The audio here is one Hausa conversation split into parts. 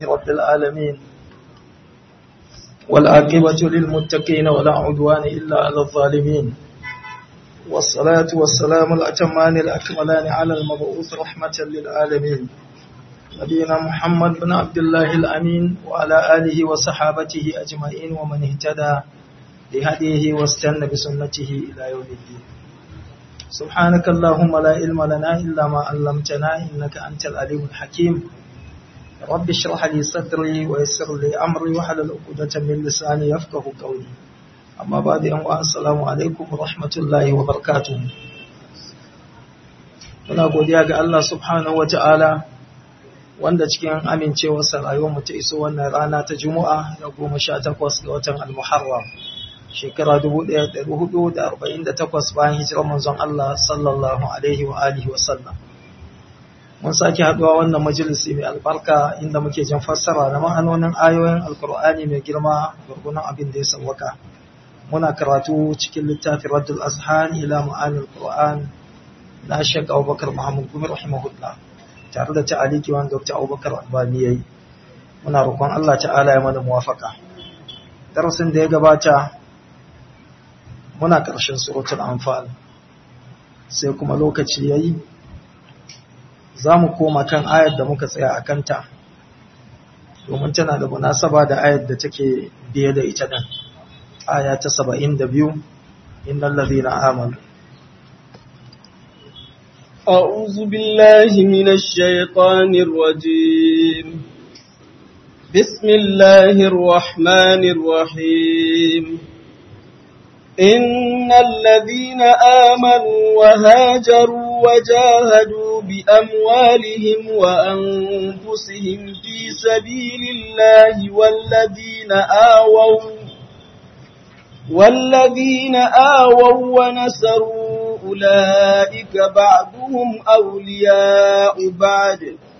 رب العالمين والعاقبة للمتقين ولا عدوان إلا على الظالمين والصلاة والسلام الأتمان الأكملان على المبعوث رحمة للعالمين نبينا محمد بن عبد الله الأمين وعلى آله وصحابته أجمعين ومن اهتدى لهديه واستنى بسنته إلى يوم الدين سبحانك اللهم لا علم لنا إلا ما علمتنا إنك أنت العليم الحكيم رب اشرح لي صدري ويسر لي أمري وحلل عقدة من لساني يفقه قولي أما بعد أن السلام عليكم ورحمة الله وبركاته muna godiya ga Allah subhanahu wa ta'ala wanda cikin amincewarsa rayuwar ta iso wannan rana ta Juma'a da goma sha takwas ga watan Al-Muharram shekara 1448 bayan hijirar manzon Allah sallallahu alaihi wa alihi wa sallam mun sake haduwa wannan majalisi mai albarka inda muke jin fassara na ma'anonin ayoyin alkur'ani mai girma gurgunan abin da ya sauwaka muna karatu cikin littafin Raddul Azhan ila ma'anil Qur'an na Sheikh Abubakar Muhammad Gumi rahimahullah tare da ta'aliki wanda Dr. Abubakar Albani yayi muna roƙon Allah ta'ala ya mana muwafaka darasin da ya gabata muna ƙarshen suratul anfal sai kuma lokaci yayi za mu koma kan ayar da muka tsaya a kanta domin tana da munasaba da ayar da take biye da ita din aya ta 72 innal ladhina amanu أعوذ بالله من الشيطان الرجيم بسم الله الرحمن الرحيم إن الذين آمنوا وهاجروا وجاهدوا بأموالهم وأنفسهم في سبيل الله والذين آووا والذين آووا ونسروا أولئك بعضهم أولياء بعد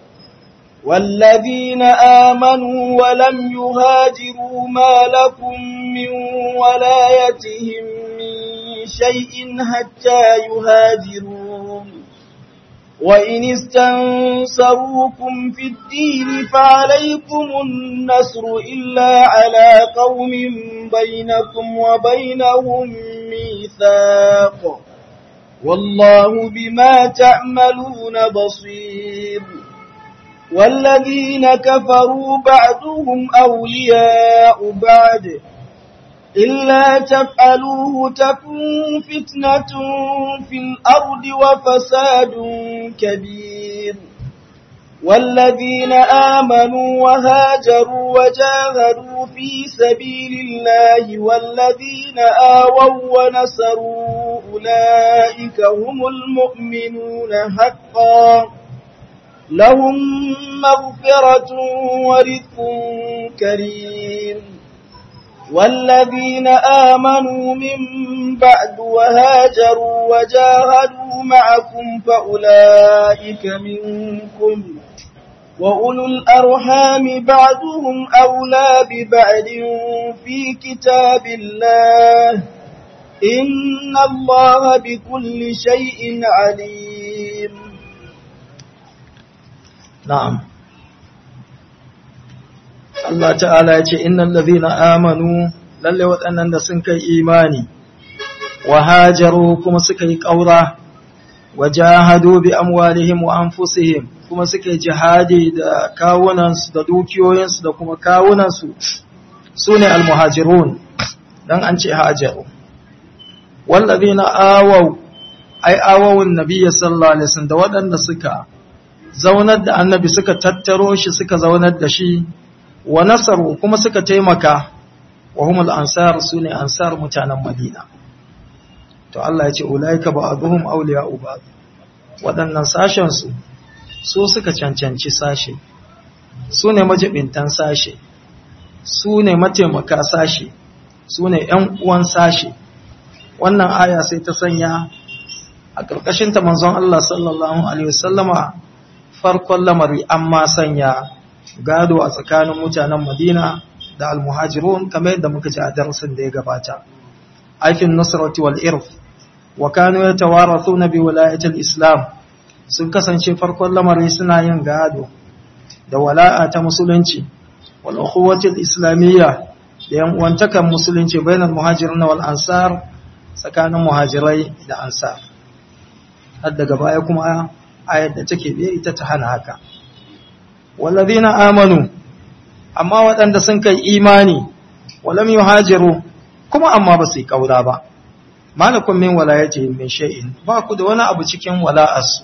والذين آمنوا ولم يهاجروا ما لكم من ولايتهم من شيء حتى يهاجروا وإن استنصروكم في الدين فعليكم النصر إلا على قوم بينكم وبينهم ميثاق والله بما تعملون بصير والذين كفروا بعضهم أولياء بعد إلا تفعلوه تكون فتنة في الأرض وفساد كبير والذين آمنوا وهاجروا وجاهدوا في سبيل الله والذين آووا ونصروا أولئك هم المؤمنون حقا لهم مغفرة ورزق كريم والذين آمنوا من بعد وهاجروا وجاهدوا معكم فأولئك منكم وأولو الأرحام بعضهم أولى ببعد في كتاب الله إن الله بكل شيء عليم na'am Allah ta'ala ya ce innal ladhina amanu lalle waɗannan da sun kai imani wa hajaru kuma suka yi ƙaura wa jahadu bi amwalihim wa anfusihim kuma suka yi jihadi da kawunansu da dukiyoyinsu da kuma kawunansu sune almuhajirun dan an ce hajaru wallazina awaw ai awawun nabiyyi sallallahu alaihi wasallam da waɗanda suka zaunar da annabi suka tattaro shi suka zaunar da shi wa nasaru kuma suka taimaka wa humul ansar sune ansar mutanen madina to Allah ya ce ulaika ba'dhum awliya'u ba'd waɗannan sashen su su suka cancanci sashe su ne majibintan sashe su ne mataimaka sashe su ne ‘yan uwan sashe wannan aya sai ta sanya a ƙarƙashinta manzon Allah sallallahu Alaihi wasallama farkon lamari an ma sanya gado a tsakanin mutanen Madina da almuhajirun kamar yadda muka ji a darasin da ya gabata. Aikin Nusrati wal Irf wa kanu yatawarathuna bi wilayatil Islam sun kasance farkon lamari suna yin gado da wala'a ta musulunci wal ukhuwati islamiyya da yan uwantakan musulunci bainal muhajirin wal ansar tsakanin muhajirai da ansar har daga baya kuma ayar da take biye ita ta hana haka wallazina amanu amma waɗanda sun kai imani walam yuhajiru kuma amma ba su yi kaura ba malakum min walayatihim min shay'in ba ku da wani abu cikin wala'arsu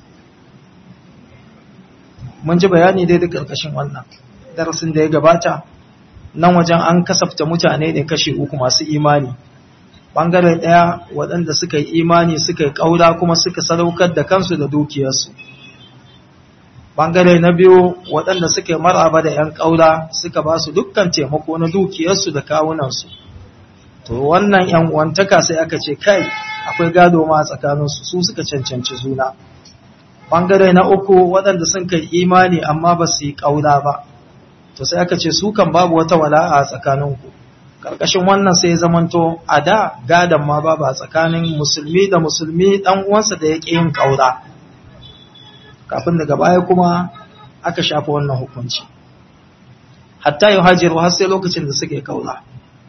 mun ji bayani dai da karkashin wannan darasin da ya gabata nan wajen an kasafta mutane ne kashi uku masu imani bangare daya waɗanda suka yi imani suka yi kaura kuma suka sadaukar da kansu da dukiyarsu bangare na biyu waɗanda suka yi maraba da ‘yan ƙaura suka ba su dukkan taimako na dukiyarsu da kawunansu to wannan ‘yan uwantaka sai aka ce kai akwai gado ma a tsakaninsu su suka cancanci juna bangare na uku waɗanda sun kai imani amma ba su yi ƙaura ba to sai aka ce su kan babu wata wala'a a tsakaninku ƙarƙashin wannan sai zamanto a da gadon ma babu a tsakanin musulmi da musulmi ɗan uwansa da ya ƙi yin ƙaura kafin daga baya kuma aka shafa wannan hukunci hatta yi hajjiru har sai lokacin da suke kaula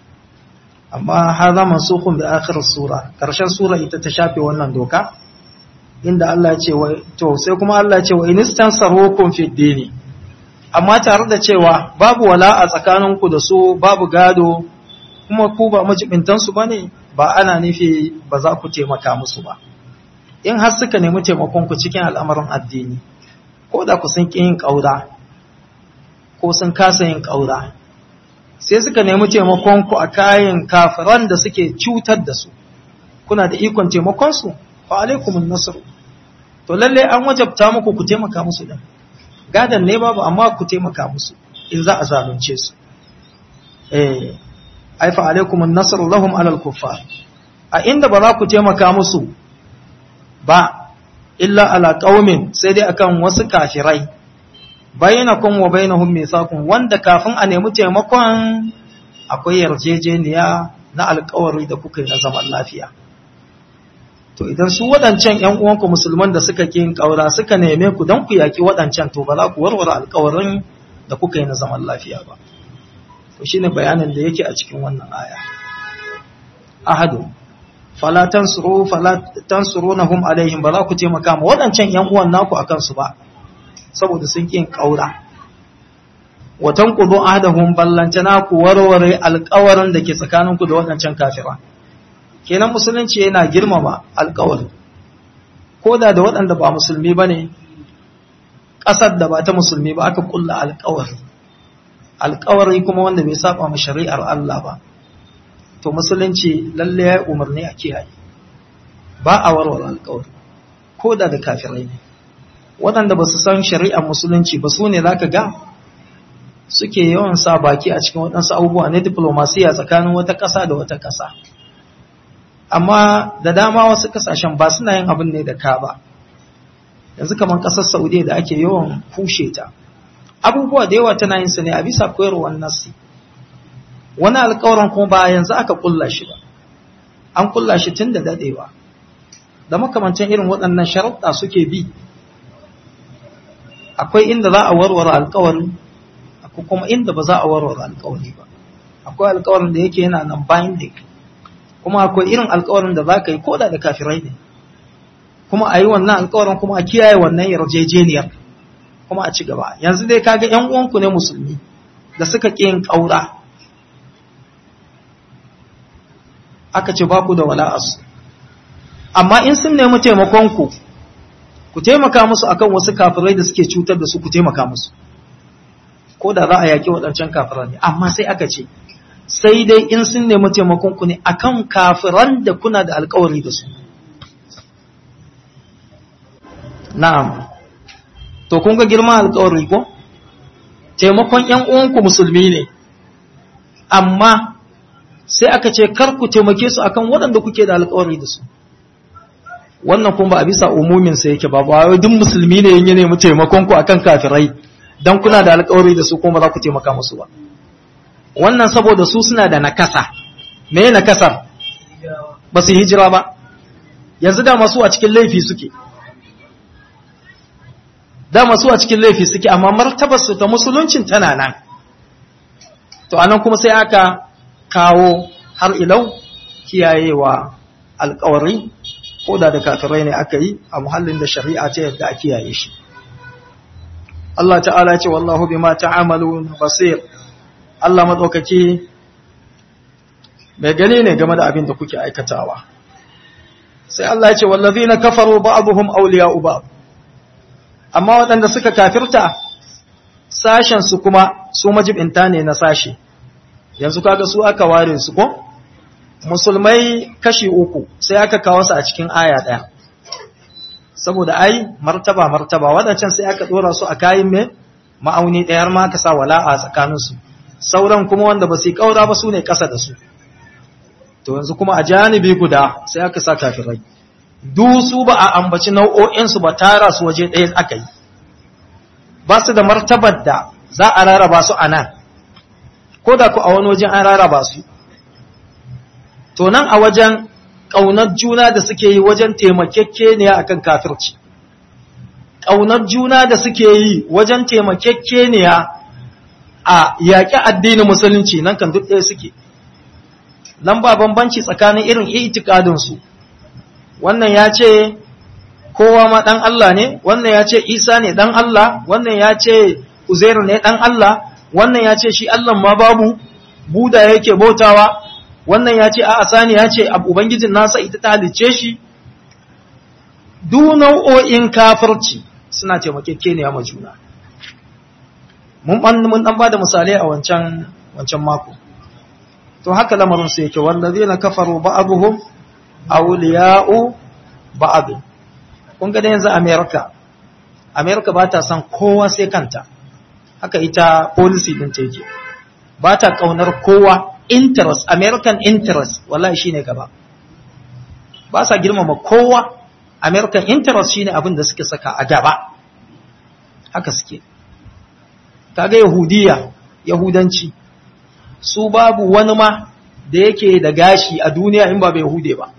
amma har zama sukun da akhirar sura ƙarshen sura ita ta shafe wannan doka inda Allah ce wa to sai kuma Allah ce wa inistan sarhukun fi dini amma tare da cewa babu wala a tsakaninku da su babu gado kuma ku ba majibintansu bane ba ana nufi ba za ku taimaka musu ba in har suka nemi taimakonku cikin al'amarin addini, ko da ku sun ƙi yin ƙaura, ko sun kasa yin ƙaura, sai suka nemi taimakonku a kayan kafiran da suke cutar da su, kuna da ikon taimakonsu, fa alaikumun nasiru. To lalle an wajabta muku ku taimaka musu ɗin, gadon ne babu amma ku taimaka musu in za a zalunce su. Eh, ai fa alaikumun nasiru lahum alal kuffar. A inda ba za ku taimaka musu ba illa ala qaumin sai dai akan wasu kafirai bainakum wa bainahum mithaqun wanda kafin a nemi taimakon akwai yarjejeniya na alƙawari da kuka yi na zaman lafiya to idan su waɗancan ƴan uwanku musulman da suka kin ƙaura suka neme ku don ku yaki waɗancan to ba za ku warware alƙawarin da kuka yi na zaman lafiya ba to shine bayanin da yake a cikin wannan aya ahadu fala tansuru fala tansurunahum alaihim ba za ku taimaka ma waɗancan ƴan uwan naku akan su ba saboda sun kin kaura wa tanqudu ahdahum ballantana ku warware alƙawarin da ke tsakaninku da waɗancan kafira kenan musulunci yana girmama alƙawari ko da da waɗanda ba musulmi bane ƙasar da ba ta musulmi ba aka kulla alƙawari alƙawari kuma wanda bai saba ma shari'ar Allah ba to musulunci lalle ya umarni a kiyaye ba a warware alkawari ko da da kafirai ne waɗanda ba su san shari'ar musulunci ba su ne za ka ga suke yawan sa baki a cikin waɗansu abubuwa na diplomasiya tsakanin wata ƙasa da wata ƙasa amma da dama wasu ƙasashen ba suna yin abin ne da ka ba yanzu kamar ƙasar saudiya da ake yawan kushe ta abubuwa da yawa tana yin su ne a bisa koyarwar nasi wani alkawarin kuma ba yanzu aka kulla shi ba an kulla shi tun da dadewa da makamancin irin waɗannan sharaɗa suke bi akwai inda za a warware alkawari akwai kuma inda ba za a warware alkawari ba akwai alkawarin da yake yana nan binding kuma akwai irin alkawarin da za ka yi koda da kafirai ne kuma a yi wannan alkawarin kuma a kiyaye wannan yarjejeniyar kuma a ci gaba yanzu dai kaga yan uwanku ne musulmi da suka ƙi yin ƙaura aka ce ba ku da wala'arsu amma in sun nemi taimakonku ku taimaka musu akan wasu kafirai da suke cutar da su ku taimaka musu ko da za a yaƙi waɗancan kafiran ne amma sai aka ce sai dai in sun nemi taimakonku ne akan kafiran da kuna da alkawari da su na'am to kun ga girman alkawari ko taimakon ƴan uwanku musulmi ne amma sai aka ce kar ku taimake su akan waɗanda kuke da alƙawari da su wannan kuma ba a bisa umumin sa yake ba ba duk musulmi ne yin nemi taimakon ku akan kafirai dan kuna da alƙawari da su kuma za ku taimaka musu ba wannan saboda su suna da nakasa me nakasar ba su hijira ba yanzu da masu a cikin laifi suke dama su a cikin laifi suke amma martabar su ta musuluncin tana nan to anan kuma sai aka kawo har ilau kiyayewa alkawari ko da da kafirai ne aka yi a muhallin da shari'a ta yadda a kiyaye shi Allah ta'ala ce wallahu bima ta'amalu basir Allah madaukaki mai gani ne game da abin da kuke aikatawa sai Allah ya ce wallazina kafaru ba'dhum awliya'u ba'd amma waɗanda suka kafirta sashen su kuma su majibinta ne na sashe yanzu kaga su aka ware su ko musulmai kashi uku sai aka kawo su a cikin aya ɗaya saboda ai martaba martaba waɗancan sai aka ɗora su a kayan mai ma'auni ɗayar ma aka sa wala'a tsakaninsu sauran kuma wanda ba su yi ƙaura ba su ne ƙasa da su to yanzu kuma a janibi guda sai aka sa kafirai su ba a ambaci nau'o'insu ba tara su waje ɗaya aka yi ba su da martabar da za a rarraba su a nan ko da ku a wani wajen an rarraba su to nan a wajen ƙaunar juna da suke yi wajen taimakekeniya akan kafirci ƙaunar juna da suke yi wajen taimakekeniya a yaƙi addinin musulunci nan kan duk ɗaya suke nan ba bambanci tsakanin irin itikadinsu wannan ya ce kowa ma ɗan Allah ne wannan ya ce Isa ne ɗan Allah wannan ya ce Uzairu ne ɗan Allah wannan ya ce shi Allah ma babu Buda yake bautawa wannan ya ce a'a sani ya ce ubangijin nasa ita ta halicce shi duk nau'o'in kafirci suna taimakekeniya ma juna mun mun dan bada misalai a wancan wancan mako to haka lamarin su yake wallazina kafaru ba'dhum awliya'u ba'd kun ga da yanzu America America ba ta san kowa sai kanta haka ita policy din ta yake ba ta kaunar kowa interest American interest wallahi shine gaba ba sa girmama kowa American interest shine abin da suke saka a gaba haka suke kaga yahudiya yahudanci su babu wani ma da yake da gashi a duniya in ba bai hude ba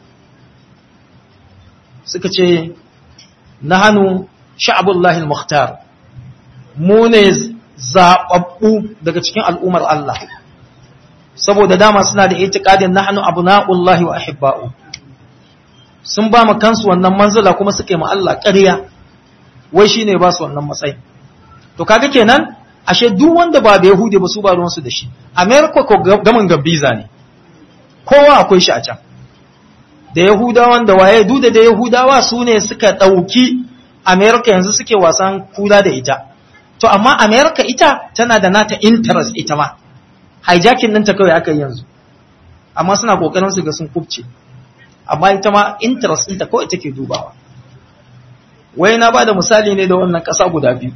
suka ce na hannu sha'abullahi al-mukhtar mu ne zaɓaɓɓu daga cikin al'ummar Allah saboda dama suna da itikadin na hannu abu na'ullahi wa ahibba'u sun ba mu kansu wannan manzila kuma suka yi ma Allah ƙarya wai shi ne ba su wannan matsayin to kaga kenan ashe duk wanda ba da Yahudi ba su ba ruwansu da shi America ko gaman gabiza ne kowa akwai shi a can da Yahudawan da waye duda da Yahudawa su ne suka ɗauki America yanzu suke wasan kula da ita to amma America ita tana da nata interest ita ma hijacking ɗinta kawai aka yi yanzu amma suna ƙoƙarin su ga sun kubce amma ita ma interest ɗinta kawai take dubawa wai na ba da misali ne da wannan ƙasa guda biyu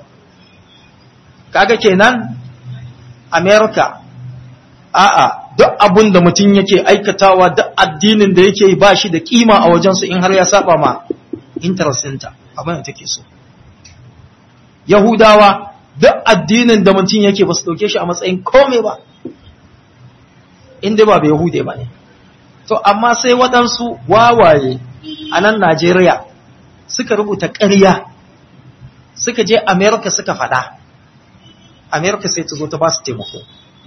kaga kenan america a'a duk abun da mutum yake aikatawa duk addinin da yake ba shi da kima a wajensu in har ya saba ma interest ɗinta abin da take so yahudawa duk addinin da mutum yake ba su ɗauke shi a matsayin kome ba inda ba bai yahude ba ne to amma sai waɗansu wawaye a nan najeriya suka rubuta ƙarya suka je america suka faɗa america sai ta zo ta ba su taimako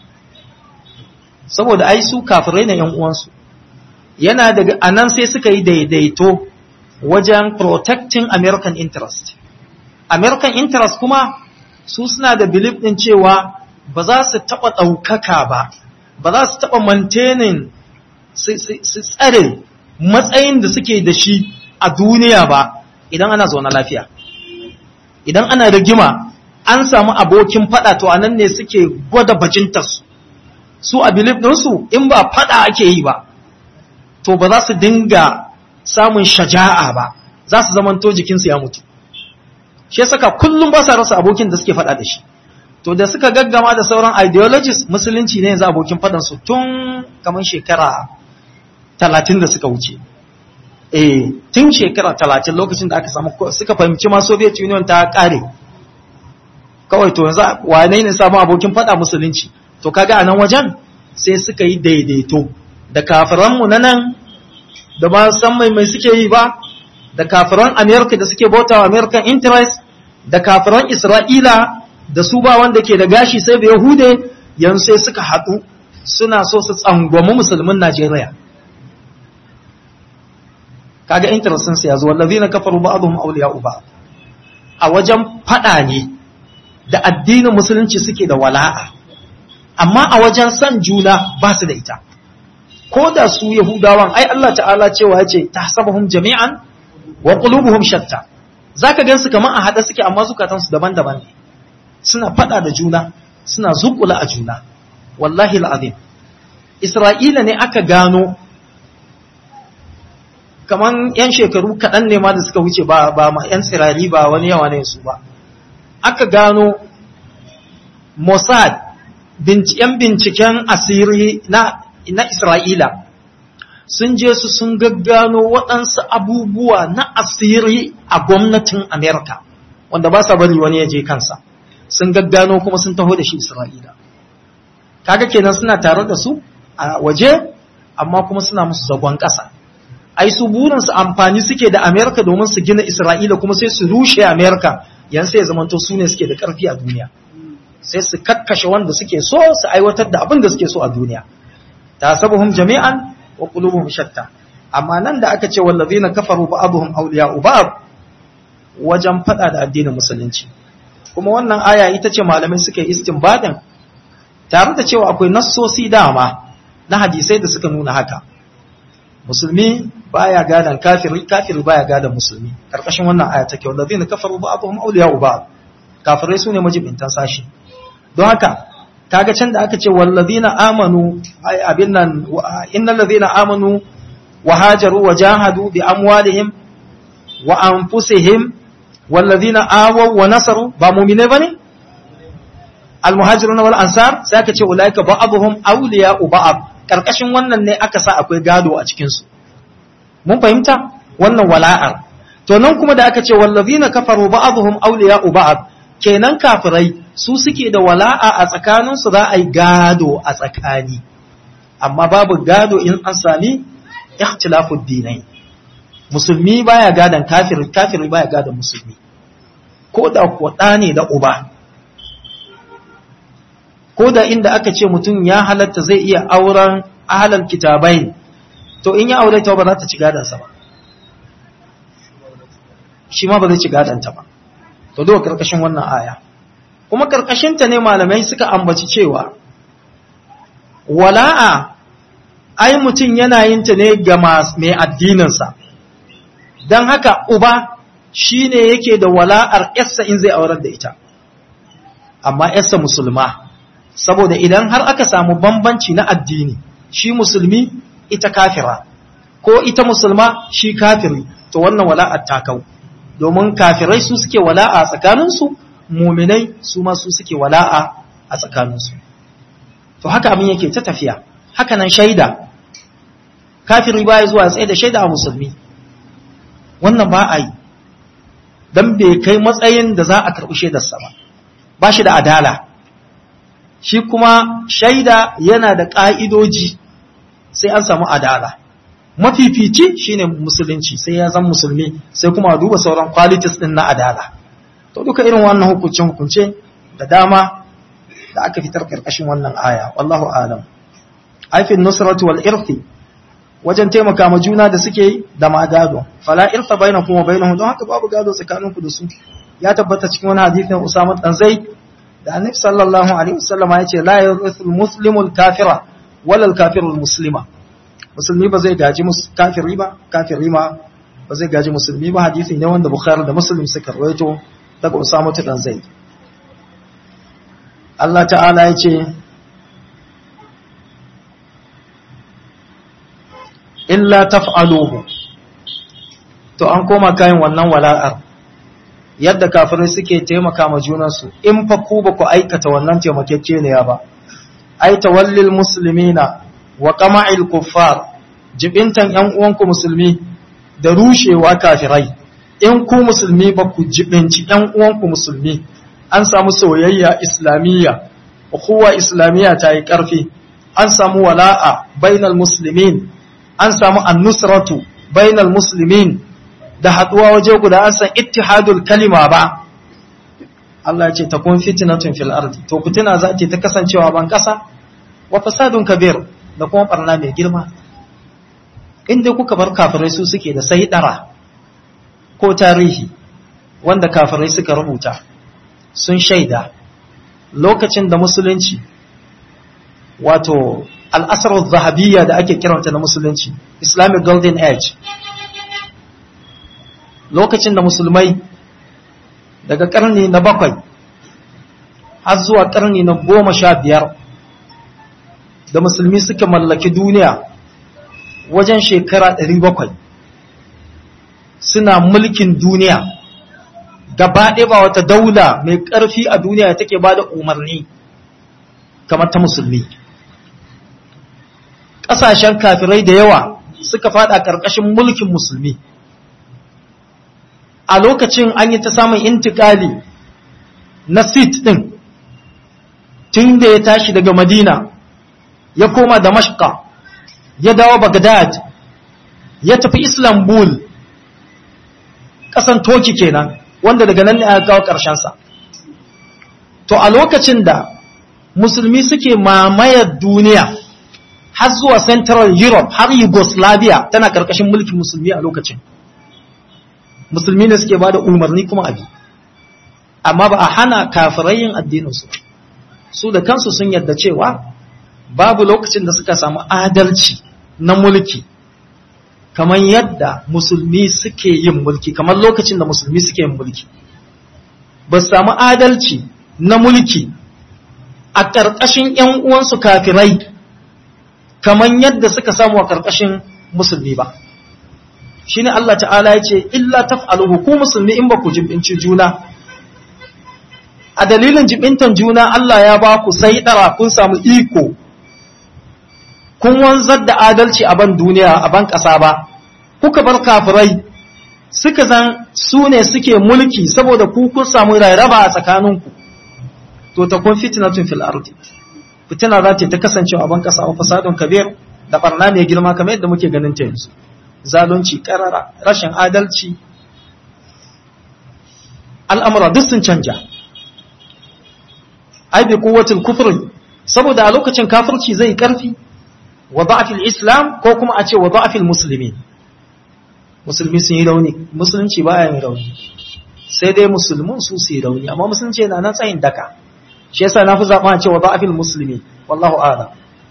saboda ai su kafirai na 'yan uwansu yana daga anan sai suka yi daidaito wajen protecting american interest american interest kuma su suna da belief din cewa ba za su taɓa ɗaukaka ba ba za su taɓa maintaining su tsare matsayin da suke da shi a duniya ba idan ana zaune lafiya idan ana rigima an samu abokin fada to anan ne suke gwada bajintarsu su a bilif ɗinsu in ba fada ake yi ba to ba za su dinga samun shaja'a ba za su zamanto jikinsu ya mutu shi saka kullum ba sa rasa abokin da suke fada da shi to da suka gaggama da sauran ideologies musulunci ne yanzu abokin fadansu tun kamar shekara talatin da suka wuce eh tun shekara talatin lokacin da aka samu suka fahimci ma Soviet Union ta kare kawai to yanzu wane ne samu abokin fada musulunci to kaga a nan wajen sai suka yi daidaito da kafiranmu na nan da ba san mai mai suke yi ba da kafiran America da suke bauta wa American interest da kafiran Isra'ila da su ba wanda ke da gashi sai da Yahude yanzu sai suka haɗu suna so su tsangwami musulmin Najeriya. Kaga interestin su ya zo, wallazi na kafaru ba abu ma'auliya uba. A wajen faɗa ne da addinin musulunci suke da wala'a, amma a wajen san juna ba su da ita. Ko da su Yahudawan, ai Allah ta'ala cewa ya ce, ta sabahun jami'an wa qulubuhum shatta. Za ka gan su kamar a haɗe suke amma zukatansu daban-daban ne. Suna faɗa da juna, suna zukula a juna. wallahi al'azim Isra'ila ne aka gano kaman ‘yan shekaru kaɗan ne ma da suka wuce ba ba ma ‘yan tsirari ba wani yawa ne su ba aka gano Mossad ‘yan binciken asiri na, na Isra'ila sun je su sun gaggano waɗansu abubuwa na asiri a gwamnatin Amerika wanda ba sa bari wani ya je kansa sun gaggano kuma sun taho da shi Isra'ila kaga kenan suna tare da su a waje amma kuma suna musu zagon ƙasa ai su burinsu amfani suke da Amerika domin su gina Isra'ila kuma sai su rushe Amerika yan sai zamanto su ne suke da ƙarfi a duniya sai su kakkashe wanda suke so su aiwatar da abin da suke so a duniya tasabuhum jami'an wa qulubuhum shatta amma nan da aka ce wallazina kafaru ba'dhum awliya'u ba'd wajen fada da addinin musulunci kuma wannan aya ita ce malamai suka yi istinbadin tare da cewa akwai nassosi dama na hadisai da suka nuna haka musulmi baya gadan kafiri kafiri baya gadan musulmi karkashin wannan aya take wallazina kafaru ba'dhum awliya'u ba'd kafirai sune majibintan sashi don haka kaga can da aka ce wallazina amanu abin nan innal ladzina amanu wa hajaru wa jahadu bi amwalihim wa anfusihim wallazina awaw wa nasaru ba mu'mine bane almuhajirun wal ansar sai aka ce ulaika ba'dhum awliya'u ba'd karkashin wannan ne aka sa akwai gado a cikin su mun fahimta wannan wala'ar to nan kuma da aka ce wallazina kafaru ba'dhum awliya'u ba'd kenan kafirai su suke da wala'a a tsakanin su za a yi gado a tsakani amma babu gado in an sami ikhtilafu dinai musulmi baya gadan kafiri kafiri baya gadan musulmi ko da kuwa ne da uba ko da inda aka ce mutum ya halatta zai iya auren ahalar kitabai to in ya aure ta ba za ta ci gadansa ba shi ma ba zai ci gadanta ba to duka karkashin wannan aya kuma karkashinta ne malamai suka ambaci cewa wala'a ai mutum yana yin ta ne ga mai addininsa don haka uba shi ne yake da wala'ar yarsa in zai aurar da ita amma yarsa musulma saboda idan har aka samu bambanci na addini shi musulmi ita kafira ko ita musulma shi kafiri to wannan wala'ar ta kau domin kafirai su suke wala'a a tsakaninsu muminai su ma su suke wala'a a tsakaninsu to haka abin yake ta tafiya haka nan shaida kafiri baya zuwa tsaye da shaida a musulmi wannan ba a yi don bai kai matsayin da za a karɓi shaidarsa ba ba shi da adala shi kuma shaida yana da ƙa'idoji sai an samu adala mafifici shine musulunci sai ya zan musulmi sai kuma duba sauran qualities din na adala to duka irin wannan hukuncin hukunce da dama da aka fitar karkashin wannan aya wallahu alam aifin nusratu wal irthi wajen taimaka ma juna da suke yi da ma gado fala irta bainakum wa bainahum don haka babu gado tsakaninku da su ya tabbata cikin wani hadisin Usama dan Zaid da Annabi sallallahu alaihi wasallam ya ce la yurithul muslimul kafira wala al kafirul muslima musulmi ba zai gaji kafiri ba kafiri ma ba zai gaji musulmi ba hadisi ne wanda Bukhari da Muslim suka rawaito daga Usama dan Zaid Allah ta'ala ya ce illa taf'aluhu to an koma kayan wannan wala'ar yadda kafirai suke taimaka ma junansu in fa ku ba ku aikata wannan taimakekeniya ba ai tawallil muslimina wa qama'il kuffar jibintan yan uwanku musulmi da rushewa kafirai in ku musulmi ba ku jibinci yan uwanku musulmi an samu soyayya islamiyya ukhuwa islamiyya ta yi karfi an samu wala'a bainal muslimin an samu annusratu bainal muslimin da haduwa waje guda an san ittihadul kalima ba Allah ya ce takun fitnatun fil ardi to fitina za ta kasancewa ban kasa wa fasadun kabir da kuma barna mai girma inda kuka bar kafirai su suke da sai dara ko tarihi wanda kafirai suka rubuta sun shaida lokacin da musulunci wato al'asar zahabiyya da ake kiranta na musulunci islamic golden age lokacin da musulmai daga karni na bakwai har zuwa karni na goma sha biyar da musulmi suka mallaki duniya wajen shekara ɗari bakwai suna mulkin duniya gaba ɗaya ba wata daula mai ƙarfi a duniya take ba da umarni kamar ta musulmi ƙasashen kafirai da yawa suka fada ƙarƙashin mulkin musulmi a lokacin an yi ta samun intikali na sit ɗin tun da ya tashi daga madina ya koma damashka ya dawo bagdad ya tafi islambul ƙasan toki kenan wanda daga nan ne aka kawo ƙarshensa to a lokacin da musulmi suke mamayar duniya har zuwa central europe har yugoslavia tana ƙarƙashin mulkin musulmi a lokacin musulmi ne suke ba da umarni kuma abi amma ba a hana kafirai yin addininsu su da kansu sun yadda cewa babu lokacin da suka samu adalci na mulki kamar yadda musulmi suke yin mulki kamar lokacin da musulmi suke yin mulki ba su samu adalci na mulki a ƙarƙashin ‘yan uwansu kafirai kamar yadda suka samu a ƙarƙashin musulmi ba shi ne Allah ta'ala ya ce illa taf'aluhu ku musulmi in ba ku jibinci juna a dalilin jibintan juna Allah ya ba ku sai ɗara kun samu iko kun wanzar da adalci a ban duniya a ban ƙasa ba kuka bar kafirai suka zan su ne suke mulki saboda ku kun samu rarraba a tsakaninku to ta kun fitnatun fil ardi fitina za ta kasance a ban ƙasa wa fasadun kabir da barna mai girma kamar yadda muke ganin ta yanzu zalunci karara rashin adalci al'amura duk sun canja ai bi kuwatul kufri saboda a lokacin kafirci zai karfi wa da'afil islam ko kuma a ce wa da'afil musulmi musulmi sun yi rauni musulunci ba yin rauni sai dai musulmun su su yi rauni amma musulunci yana nan tsayin daka shi yasa na fi zaɓa a ce wa da'afil musulmi wallahu a'lam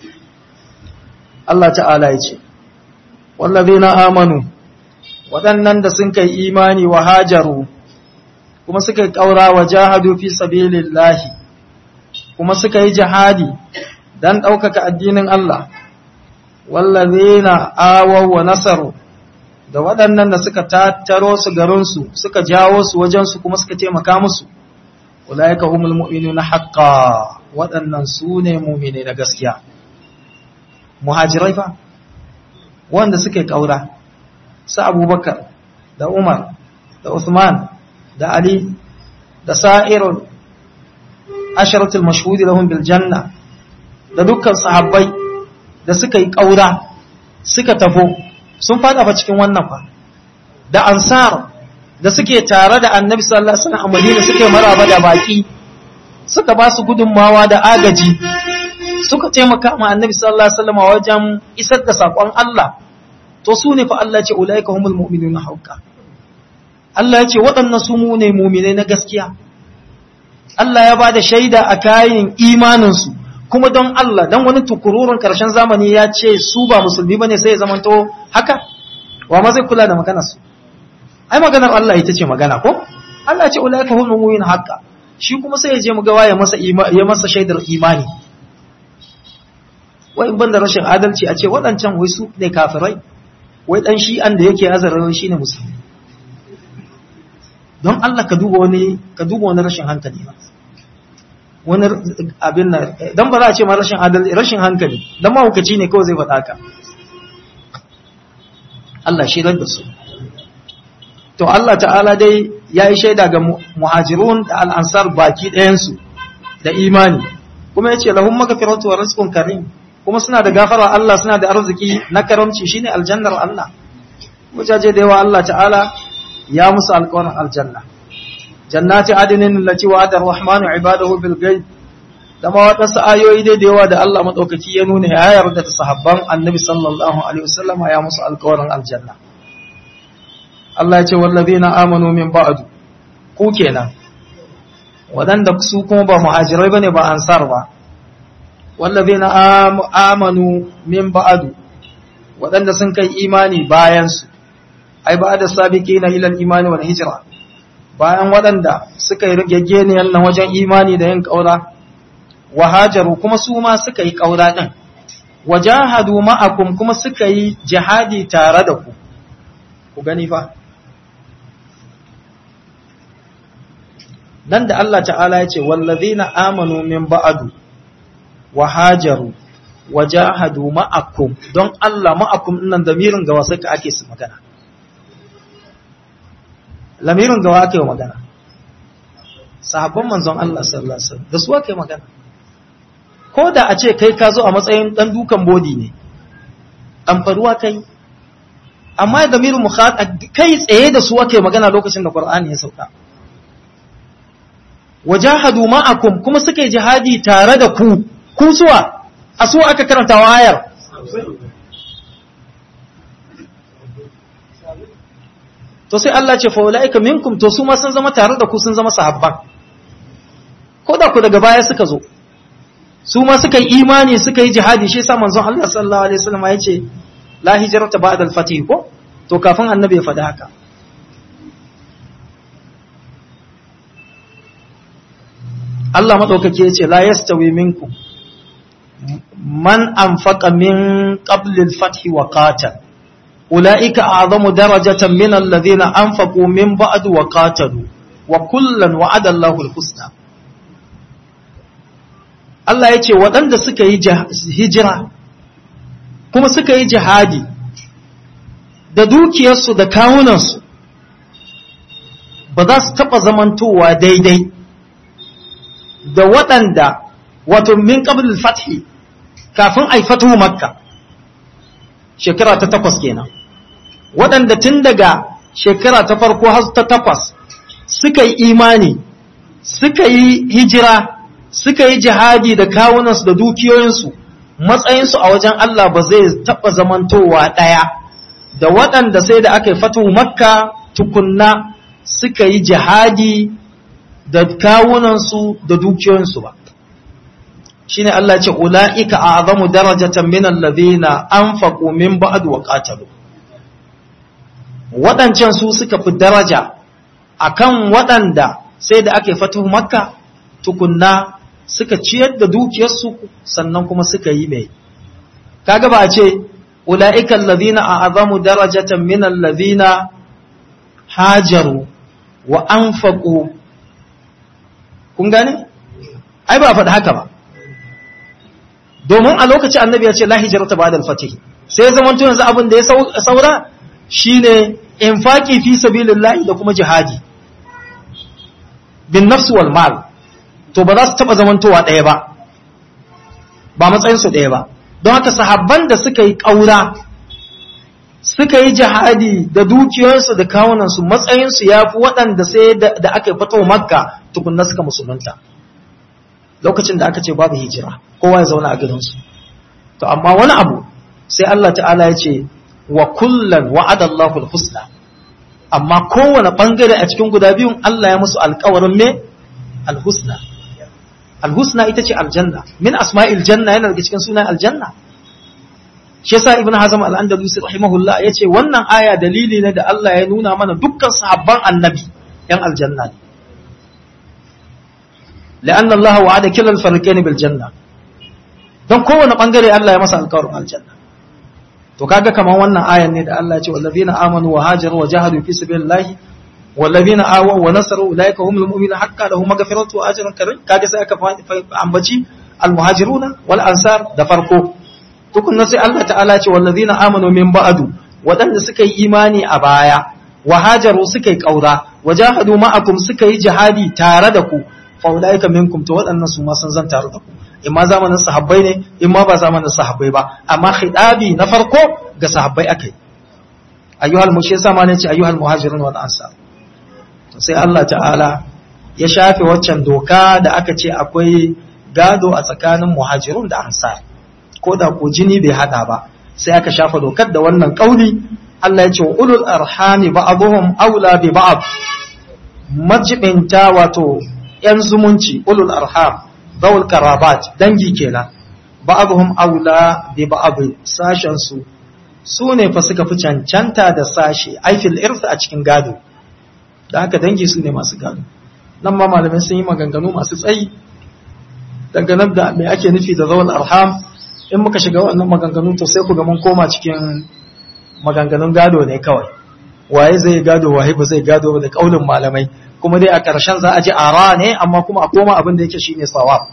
Allah ta'ala ya ce wallazina amanu waɗannan da sun kai imani wa hajaru kuma suka yi ƙaura wa jahadu fi sabilillahi kuma suka yi jihadi dan ɗaukaka addinin Allah wallazina awaw wa nasaru da waɗannan da suka tattaro su garinsu suka jawo su wajensu kuma suka taimaka musu ulaika humul mu'minuna haqqan waɗannan su ne mu'mine na gaskiya muhajirai fa wanda suka yi ƙaura su abubakar da umar da Uthman da ali da sa'irun asharatul mashhudi lahum bil janna da dukkan sahabbai da suka yi ƙaura suka tafo sun fada fa cikin wannan fa da ansar da suke tare da annabi sallallahu alaihi wasallam a Madina suke maraba da baki suka ba su gudunmawa da agaji suka taimaka ma annabi sallallahu alaihi wasallam wajen isar da sakon Allah to su ne fa Allah ce ulaika humul mu'minuna haqqa Allah ya ce waɗannan su mu ne mu'minai na gaskiya Allah ya bada shaida a kayan imanin su kuma don Allah dan wani tukururun karshen zamani ya ce su ba musulmi bane sai ya zamanto haka wa ma zai kula da maganar su ai maganar Allah ita ce magana ko Allah ya ce ulaika humul mu'minuna haqqa shi kuma sai ya je mu ga waye masa ya masa shaidar imani wai ban da rashin adalci a ce waɗancan wai su ne kafirai wai ɗan shi'an da yake azarar shi ne musulmi don Allah ka duba wani ka duba wani rashin hankali ba wani abin na don ba za a ce ma rashin adalci rashin hankali don mahukaci ne kawai zai faɗa ka Allah shi da su to Allah ta'ala dai ya yi shaida ga muhajirun da al'ansar baki ɗayansu da imani kuma ya ce lahun magafiratu wa rizqun karim kuma suna da gafara Allah suna da arziki na karamci shine aljannar Allah wajaje da yawa Allah ta'ala ya musu alƙawarin aljanna jannati adinin allati wa'ada ar-rahmanu ibadahu bil ghaib da ma wadansu ayoyi dai da yawa da Allah madaukaki ya nuna ya yarda da sahabban annabi sallallahu alaihi wasallama ya musu alƙawarin aljanna Allah ya ce wallazina amanu min ba'du ku kenan wadanda su kuma ba muhajirai bane ba ansar ba wallazina amanu min ba'du wadanda sun kai imani bayan su ai ba da sabiqina ila al-imani wal hijra bayan wadanda suka yi rigeggeniyar nan wajen imani da yin kaura wahajaru kuma su ma suka yi ƙaura ɗin, wajahadu ma'akum kuma suka yi jihadi tare da ku, ku gani fa. Nan da Allah ta'ala ya ce, wallazina amanu min ba'adu, wahajaru, wajahadu ma'akum, don Allah ma'akum nan damirin gawa suka ake su magana. Lamirin gawa ake wa magana. Sahabban manzon Allah sallallahu Alaihi wasallam da su ake magana. ko da a ce kai ka zo a matsayin ɗan dukan bodi ne amfaruwa kai amma da miru kai tsaye da su ake magana lokacin da Qur'ani ya sauka wajahadu ma'akum kuma suka yi jihadi tare da ku ku suwa a su aka karanta wayar to sai Allah ce fa ulaika minkum to su ma sun zama tare da ku sun zama sahabban ko da ku daga baya suka zo su ma suka yi imani suka yi jihadi shi yasa manzon Allah sallallahu alaihi wasallam ya ce la hijrata ba'da al-fath ko to kafin annabi ya faɗi haka Allah madaukake ya ce la yastawi minkum man anfaqa min qabl al-fath wa qatal ulaika a'zamu darajatan min alladhina anfaqu min ba'd wa qatalu wa kullan wa'ada Allahu al-husna Allah ya ce waɗanda suka yi hijira kuma suka yi jihadi da dukiyarsu da kawunansu ba za su taɓa zamantowa daidai da waɗanda wato min ƙabil fathi kafin a yi fatuhu makka shekara ta takwas kenan waɗanda tun daga shekara ta farko har ta takwas suka yi imani suka yi hijira suka yi jihadi da kawunansu da dukiyoyinsu matsayinsu a wajen Allah ba zai taɓa zamantowa ɗaya da waɗanda sai da aka yi fatu makka tukunna suka yi jihadi da kawunansu da dukiyoyinsu ba shi ne Allah ce ula'ika a azamu darajatan min allazina anfaqu min ba'd wa qatalu waɗancan su suka fi daraja akan waɗanda sai da aka yi fatu makka tukunna suka ciyar da dukiyarsu sannan kuma suka yi mai kaga ba a ce ula'ika allazina a'azamu darajatan min allazina hajaru wa anfaqu kun gane ai ba faɗi haka ba domin a lokacin annabi ya ce la hijrata ba'da al-fatih sai zaman to yanzu abin da ya saura shine infaqi fi sabilillah da kuma jihadi bin nafs wal mal to ba za su taɓa zamantowa ɗaya ba ba matsayinsu ɗaya ba don haka sahabban da suka yi ƙaura suka yi jihadi da dukiyarsu da kawunansu matsayinsu ya fi waɗanda sai da aka yi fito makka tukunna suka musulunta lokacin da aka ce babu hijira kowa ya zauna a gidansu to amma wani abu sai Allah ta'ala ya ce wa kullan wa'ada Allahu husna amma kowane bangare a cikin guda biyun Allah ya musu alƙawarin me alhusna alhusna ita ce aljanna min asma'il janna yana daga cikin sunan aljanna shi yasa ibnu hazm al-andalusi rahimahullah yace wannan aya dalili ne da Allah ya nuna mana dukkan sahabban annabi yan aljanna ne la'anna Allah wa'ada kilal farqain bil janna don kowane bangare Allah ya masa alƙawarin aljanna to kaga kaman wannan ayan ne da Allah ya ce wallazina amanu wa hajaru wa jahadu fi sabilillahi والذين آووا ونصروا أولئك هم المؤمنون حقا لهم مغفرة وأجر كريم kaga sai aka ambaci almuhajiruna wal ansar da farko tukunna sai Allah ta'ala ce wallazina amanu min ba'du wadanda suka yi imani a baya wa hajaru suka yi kaura wajahadu ma'akum suka yi jihadi tare da ku fa ulaika minkum to wadannan su ma sun zan tare da ku imma zamanin sahabbai ne imma ba zamanin sahabbai ba amma khidabi na farko ga sahabbai akai ayyuhal mushi sama ne ce ayyuhal muhajirun wal ansar sai Allah ta'ala ya shafe waccan doka da aka ce akwai gado a tsakanin muhajirun da ansar ko da ko jini bai hada ba sai aka shafa dokar da wannan kauli Allah ya ce ulul arhami ba'dhum aula bi ba'd majibinta wato yan zumunci ulul arham zawul karabat dangi kenan ba'dhum aula bi ba'd sashen su su ne fa suka fi cancanta da sashi aifil irth a cikin gado da haka dangi su ne masu gado nan ma malamai sun yi maganganu masu tsayi dangane da me ake nufi da zawul arham in muka shiga wannan maganganu to sai ku ga mun koma cikin maganganun gado ne kawai waye zai gado waye ba zai gado da kaulin malamai kuma dai a ƙarshen za a ji ara ne amma kuma a koma abin da yake shine sawab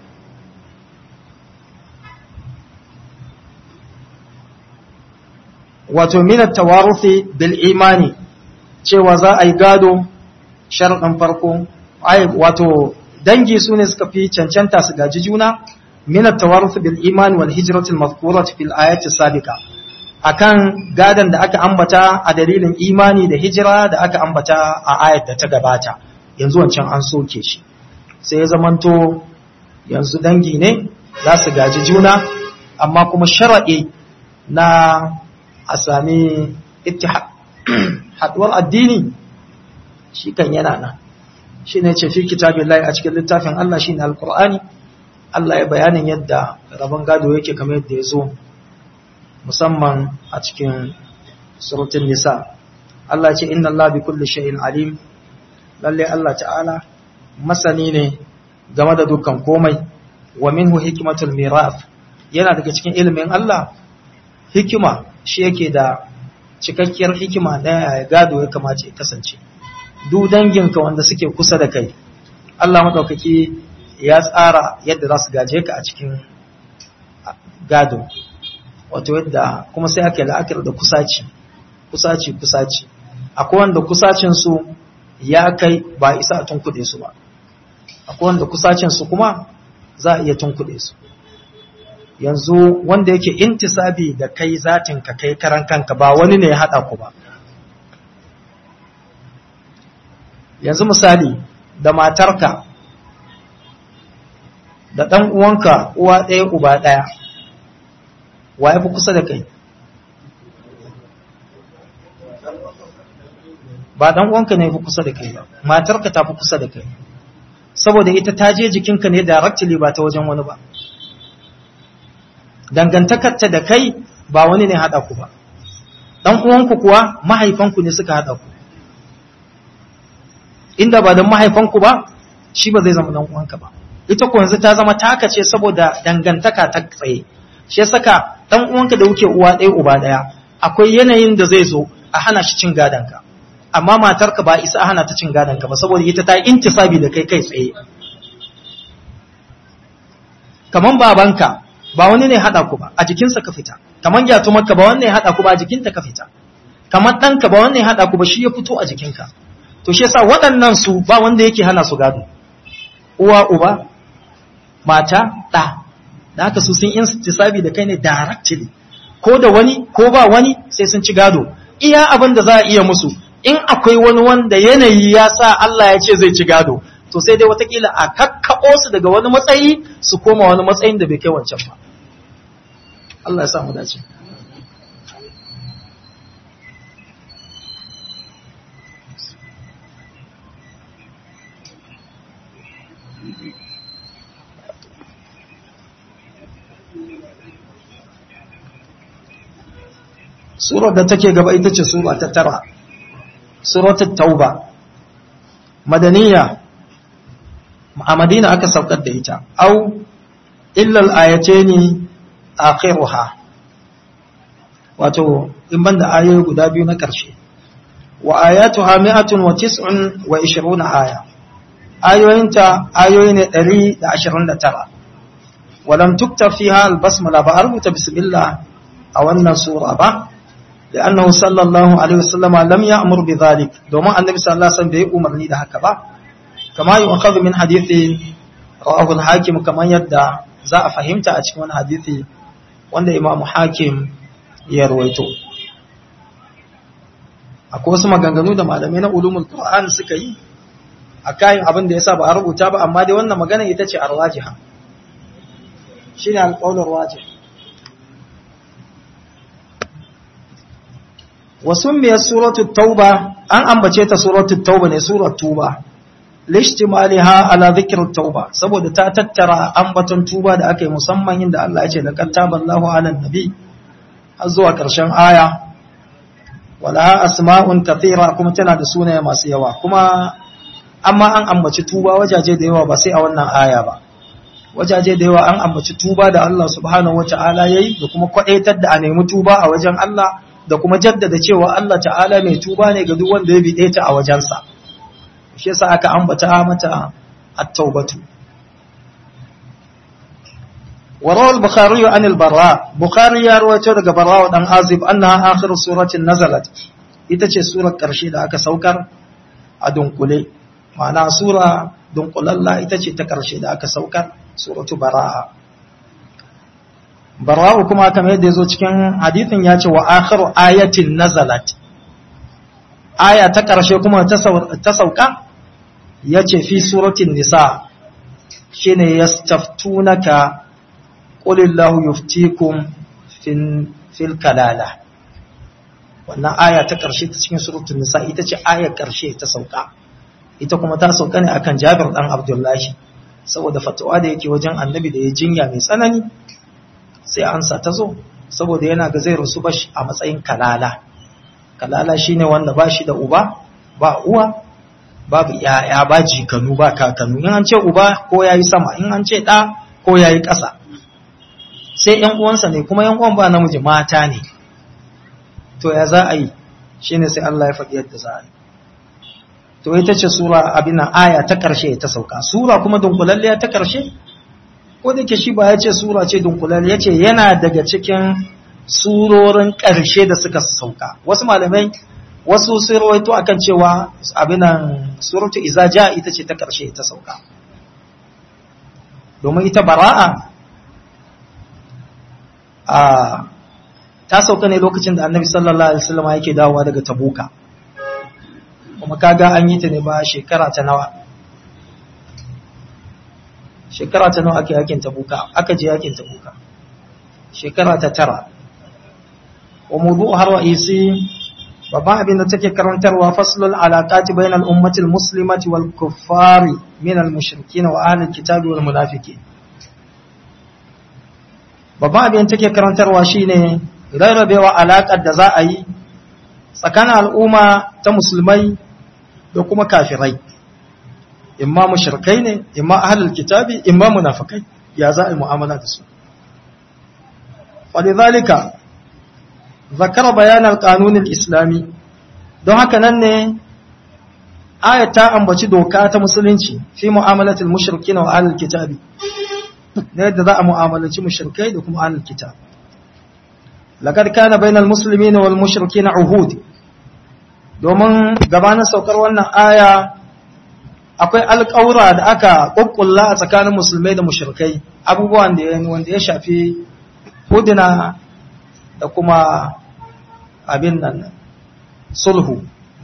wato min at-tawaruthi bil imani cewa za a yi gado sharadin farko ai wato dangi su ne suka fi cancanta su gaji juna min at-tawaruth bil iman wal hijrati al-madhkurati fil ayati sabiqa akan gadan da aka ambata a dalilin imani da hijira da aka ambata a ayat da ta gabata yanzu wancan an soke shi sai ya zamanto yanzu dangi ne za su gaji juna amma kuma sharaɗi na a sami ittihad haduwar addini shi kan yana nan shi ne ce fi kitabillahi a cikin littafin Allah shi ne alkur'ani Allah ya bayanin yadda rabon gado yake kamar yadda ya zo musamman a cikin surutun nisa Allah ce inna Allah bi kulli shay'in alim lalle Allah ta'ala masani ne game da dukkan komai wa minhu hikmatul miraf yana daga cikin ilimin Allah hikima shi yake da cikakkiyar hikima na gado ya kamace ya kasance duk danginka wanda suke kusa da kai Allah madaukaki ya tsara yadda za su gaje ka a cikin gado wato yadda kuma sai aka yi la'akar da kusaci kusaci kusaci akwai wanda kusacin su ya kai ba isa a tunkuɗe su ba akwai wanda kusacin su kuma za a iya tunkuɗe su yanzu wanda yake intisabi da kai zatin ka kai karan kanka ba wani ne ya haɗa ku ba yanzu misali da matarka da ɗan uwanka uwa ɗaya uba ɗaya wa ya fi kusa da kai ba ɗan uwanka ne fi kusa da kai ba matarka ta fi kusa da kai saboda ita ta je jikinka ne directly ba ta wajen wani ba dangantakarta da kai ba wani ne haɗa ku ba ɗan uwanku kuwa mahaifanku ne suka haɗa ku inda ba don mahaifanku ba shi ba zai zama ɗan uwanka ba ita ku yanzu ta zama taka ce saboda dangantaka ta tsaye shi saka ɗan uwanka da kuke uwa ɗaya uba ɗaya akwai yanayin da zai zo a hana shi cin gadonka amma matarka ba isa a hana ta cin gadonka ba saboda ita ta intisabi da kai kai tsaye kaman babanka ba wani ne haɗa ku ba a jikinsa ka fita kamar gyatumarka ba wani ne haɗa ku ba a jikinta ka fita kamar ɗanka ba wani ne haɗa ku ba shi ya fito a jikinka to shi yasa waɗannan su ba wanda yake hana su gado uwa uba mata ɗa da haka su sun intisabi da kai ne directly ko da wani ko ba wani sai sun ci gado iya abin da za a iya musu in akwai wani wanda yanayi ya sa Allah ya ce zai ci gado to sai dai watakila a kakkaɓo su daga wani matsayi su koma wani matsayin da bai kai wancan ba Allah ya samu dace Surar da take gaba ita ce Sura ta tara, Suratul Tauba, Madaniya, a Madina aka saukar da ita, au, illal ayace ni akhiruha wato, in banda ayoyi guda biyu na ƙarshe, wa ayatu ha mi'atun wa tis'un wa ishiruna aya, ayoyinta ayoyi ne ɗari da ashirin da tara, walam tukta fiha albasmala ba a rubuta bismillah a wannan sura ba, لأنه صلى الله عليه وسلم لم يأمر بذلك دوما النبي صلى الله عليه وسلم بيقوم مرني ده هكذا كما يؤخذ من حديث رواه الحاكم كما يدعى za a fahimta a cikin wani hadisi wanda imamu hakim ya rawaito akwai wasu maganganu da malamai na ulumul qur'an suka yi a kayan abin da yasa ba a rubuta ba amma dai wannan magana ita ce arwajiha shine alqaulur wajih wa summiyat suratu tauba an ambace ta suratu tauba ne surat tuba lishtimaliha ala dhikr tauba saboda ta tattara ambaton tuba da aka yi musamman inda Allah ya ce laqad taballahu ala nabi har zuwa karshen aya wala asma'un kathira kuma tana da sunaye masu yawa kuma amma an ambaci tuba wajaje da yawa ba sai a wannan aya ba wajaje da yawa an ambaci tuba da Allah subhanahu wata'ala yayi da kuma kwadaitar da a nemi tuba a wajen Allah da kuma jaddada cewa Allah ta'ala mai tuba ne ga duk wanda ya bide ta a wajensa shi yasa aka ambata mata at-taubatu وروى البخاري عن البراء بخاري يا رويته daga Barra dan Azib annaha akhir suratin nazalat ita ce surar karshe da aka saukar a dunkule ma'ana sura dunkulalla ita ce ta karshe da aka saukar suratu Bara'a Bara'u kuma kamar yadda yazo cikin hadithin ya ce wa akhiru ayatin nazalat aya ta karshe kuma ta sauka yace fi suratin nisa shine yastaftunaka qulillahu yuftikum fil kalala wannan aya ta ƙarshe ta cikin suratul nisa ita ce ayar ƙarshe ta sauka ita kuma ta sauka ne akan Jabir dan Abdullahi saboda fatawa da yake wajen annabi da ya jinya mai tsanani sai ansa ta zo saboda yana ga zai rusu bashi a matsayin kalala kalala shine wanda ba shi da uba ba uwa babu yaya ba jikanu ba kakanu in an ce uba ko yayi sama in an ce ɗa ko yayi ƙasa sai ‘yan uwansa ne kuma ‘yan uwan ba namiji mata ne, to ya za a yi shi ne sai Allah ya faɗi yadda za a yi. To ita ce Sura abin aya ta ƙarshe ta sauka, Sura kuma dunkulalliya ta ƙarshe? Ko da ke shi ba ya ce Sura ce dunkulalliya ya ce yana daga cikin surorin ƙarshe da suka sauka. Wasu malamai wasu sun rawaito akan cewa abinan suratu izaja ita ce ta ƙarshe ta sauka. Domin ita bara'a a ta sauka ne lokacin da annabi sallallahu alaihi wasallam yake dawowa daga tabuka kuma kaga an yi ta ne ba shekara ta nawa shekara ta nawa ake yakin tabuka aka je yakin tabuka shekara ta tara wa mudu har ra'isi babban abin da take karantarwa faslul alaqati bainal ummati muslimati wal kuffari min al mushrikin wa ahli kitabi wal munafiqin babban abin take karantarwa shine rarrabewa alaƙar da za a yi tsakanin al'umma ta musulmai da kuma kafirai imma mushrikai ne imma ahlul kitabi imma munafikai ya za a yi mu'amala da su walidhalika zakara bayan al-qanun al-islami don haka nan ne ayat ta ambaci doka ta musulunci fi mu'amalatil mushrikin wa ahlul kitabi na yadda za a mu'amalaci mushrikai da kuma ahlul kitab laqad kana bainal muslimina wal mushrikina uhud domin gabanin saukar wannan aya akwai alƙawura da aka kokkulla a tsakanin musulmai da mushrikai abubuwan da wanda ya shafi huduna da kuma abin nan sulhu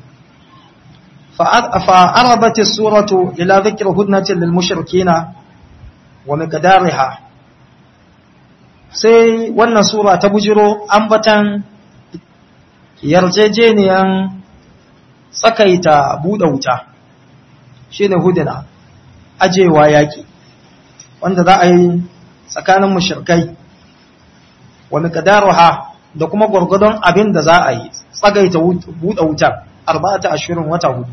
فأربت السورة إلى ذكر هدنة للمشركين wa miqdariha sai wannan sura ta bujiro ambatan yarjejeniyan tsakaita buɗe wuta shine huduna ajewa yaki wanda za a yi tsakanin mushrikai wa miqdariha da kuma gurgudun abin da za a yi tsagaita buɗe wutar arba'ata ashirin wata hudu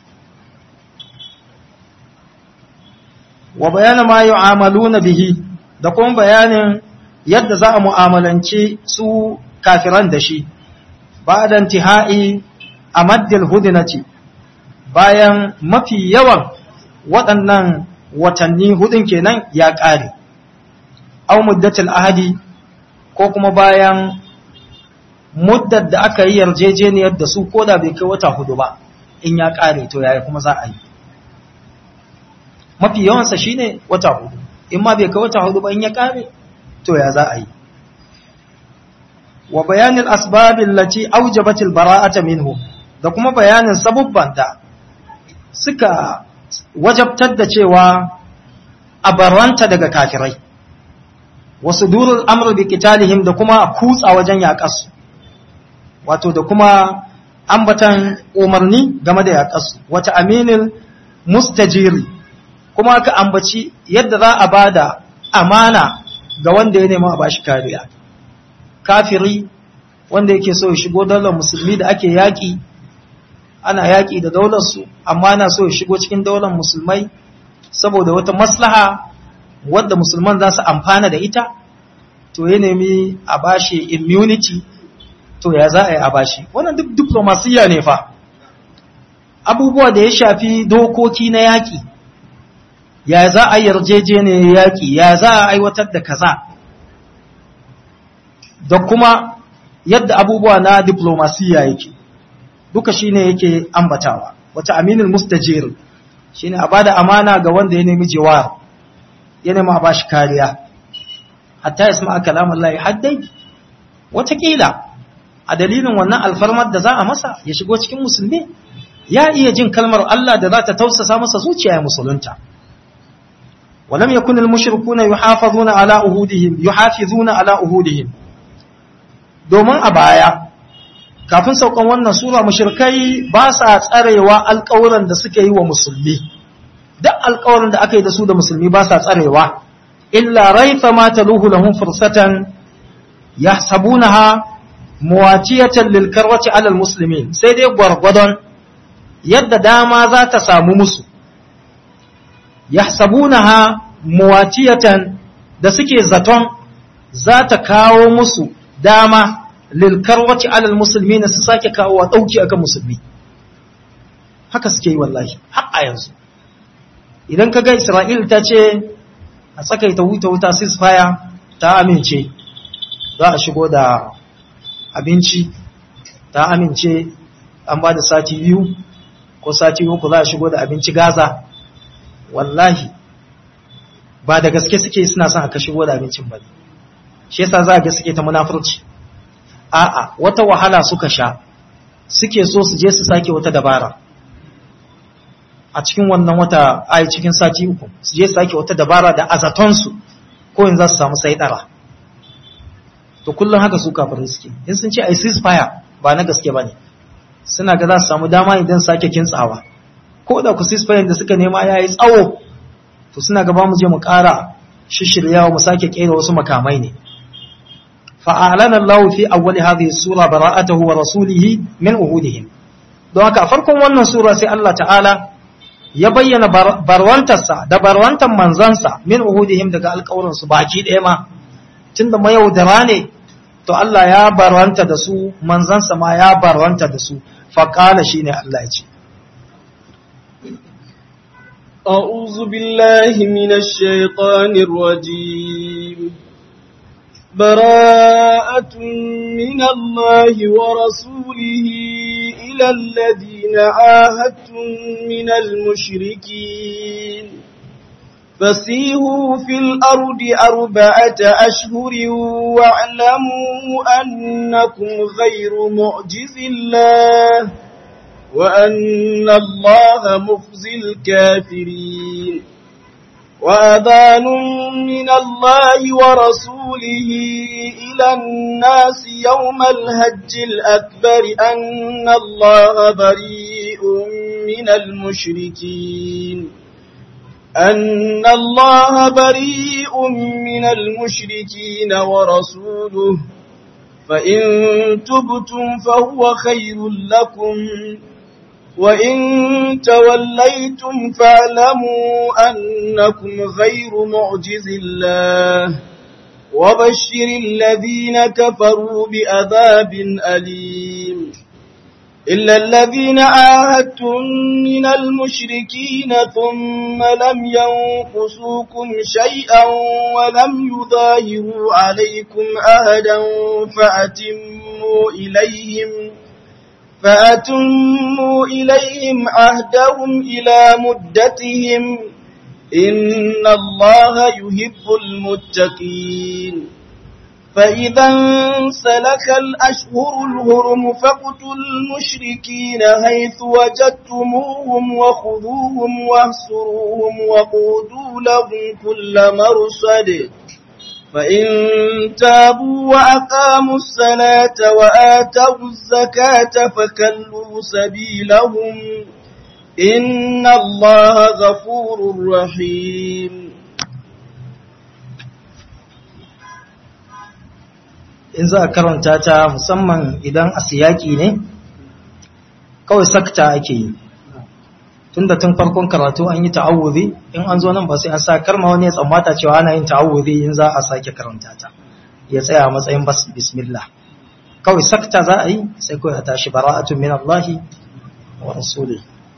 wa bayanin ma yu'amaluna bihi da kuma bayanin yadda za a mu'amalanci su kafiran da shi ba'da intihai amaddil hudnati bayan mafi yawan waɗannan watanni hudun kenan ya ƙare aw muddatul ahadi ko kuma bayan muddar da aka yi yarjejeniyar da su koda bai kai wata hudu ba in ya ƙare to yaya kuma za a yi mafi yawansa shine wata hudu in ma bai kai wata hudu ba in ya kare to ya za a yi wa bayanin asbabin lati aujabatil bara'ata minhu da kuma bayanin sabubban da suka wajabtar da cewa a barranta daga kafirai wasu durul amr bi qitalihim da kuma kutsa wajen yaƙasu wato da kuma ambatan umarni game da yaƙasu wata aminil mustajiri kuma aka ambaci yadda za a bada amana ga wanda ya nema a bashi kariya kafiri wanda yake so ya shigo daular musulmi da ake yaƙi ana yaƙi da daular su amma na so ya shigo cikin daular musulmai saboda wata maslaha wadda musulman za su amfana da ita to ya nemi a bashi immunity to ya za a yi a bashi wannan duk diplomasiya ne fa abubuwa da ya shafi dokoki na yaƙi ya za a yarjejeniyar yaƙi ya za a aiwatar da kaza da kuma yadda abubuwa na diplomasiya yake duka shine yake ambatawa wata aminin mustajir shine a bada amana ga wanda ya nemi jiwar ya nemi a bashi kariya hatta ya sama kalamun layi haddai watakila a dalilin wannan alfarmar da za a masa ya shigo cikin musulmi ya iya jin kalmar Allah da za ta tausasa masa zuciya ya musulunta ولم يكن المشركون يحافظون على أهودهم يحافظون على أهودهم domin a baya kafin saukan wannan sura mushrikai ba sa tsarewa alƙawuran da suka yi wa musulmi duk alƙawarin da aka yi da su da musulmi ba sa tsarewa illa raifa ma taluhu lahum fursatan yahsabunaha muwatiyatan lil karwati ala al muslimin sai dai gwargwadon yadda dama za ta samu musu yahsabunaha muwatiyatan da suke zaton za ta kawo musu dama lilkarwaci alal musulmi na su sake kawo wa ɗauki akan musulmi haka suke yi wallahi har a yanzu idan ka ga isra'il ta ce a tsakaita wuta wuta ceasefire ta amince za a shigo da abinci ta amince an ba da sati biyu ko sati uku za a shigo da abinci gaza wallahi ba da gaske suke suna son aka shigo da abincin ba shi yasa za a ga suke ta munafurci a'a wata wahala suka sha suke so su je su sake wata dabara a cikin wannan wata ai cikin sati uku su je su sake wata dabara da azatonsu ko in za su samu saidara to kullum haka su kafirin suke in sun ce ai ceasefire ba na gaske ba ne suna ga za su samu dama idan sake kintsawa ko da ku ceasefire da suka nema ya yi tsawo to suna gaba mu je mu ƙara shishiryawa mu sake ƙera wasu makamai ne fa'alana Allah fi awwali hadhihi sura bara'atahu wa rasulihi min uhudihim don haka a farkon wannan sura sai Allah ta'ala ya bayyana barwantarsa da barwantar manzansa min uhudihim daga alƙawarin su baki ɗaya ma tunda mayaudara ne to Allah ya barwanta da su manzansa ma ya barwanta da su faqala shine Allah ya ce أعوذ بالله من الشيطان الرجيم براءة من الله ورسوله إلى الذين عاهدتم من المشركين فسيهوا في الأرض أربعة أشهر واعلموا أنكم غير معجز الله وأن الله مخزي الكافرين وأذان من الله ورسوله إلى الناس يوم الهج الأكبر أن الله بريء من المشركين أن الله بريء من المشركين ورسوله فإن تبتم فهو خير لكم وإن توليتم فاعلموا أنكم غير معجز الله وبشر الذين كفروا بعذاب أليم إلا الذين عاهدتم من المشركين ثم لم ينقصوكم شيئا ولم يظاهروا عليكم أهدا فأتموا إليهم فأتموا إليهم عهدهم إلى مدتهم إن الله يحب المتقين فإذا انسلك الأشهر الهرم فاقتلوا المشركين حيث وجدتموهم وخذوهم واهسروهم وقودوا لهم كل مرصد فإن تابوا وأقاموا الصلاة وآتوا الزكاة فكلوا سبيلهم إن الله غفور رحيم in za a karanta ta musamman idan a siyaki ne kawai sakta ake yi tun da tun farkon karatu an yi ta'awuzi in an zo nan ba sai an sa karma wani ya tsammata cewa ana yin ta'awuzi in za a sake karanta ta ya tsaya a matsayin bismillah kawai sakta za a yi sai kawai a tashi bara'atun min Allah wa rasuli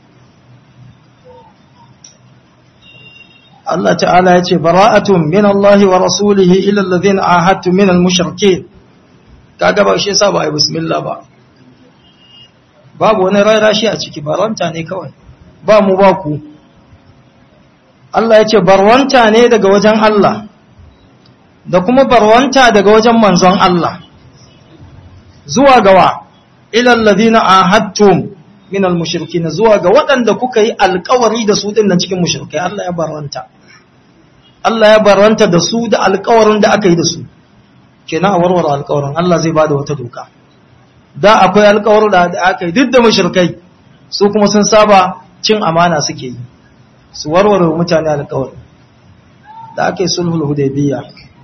Allah ta'ala ya ce bara'atun min Allah wa rasulihi ila alladhina ahadtu min al-mushrikeen kaga ba shi yasa ba ai bismillah ba babu wani rara shi a ciki barwanta ne kawai ba mu ba ku Allah ya ce barwanta ne daga wajen Allah da kuma barwanta daga wajen manzon Allah zuwa gawa ilal ladina ahadtum min al-mushrikin zuwa ga waɗanda kuka yi alƙawari da su din nan cikin mushrikai Allah ya barwanta Allah ya barwanta da su da alƙawarin da aka yi da su kenan a warware alƙawarin Allah zai bada wata doka da akwai alƙawarin da aka yi duk da mushrikai su kuma sun saba cin amana suke yi su warware mutane alƙawarin da aka yi sulhul hudaybiyya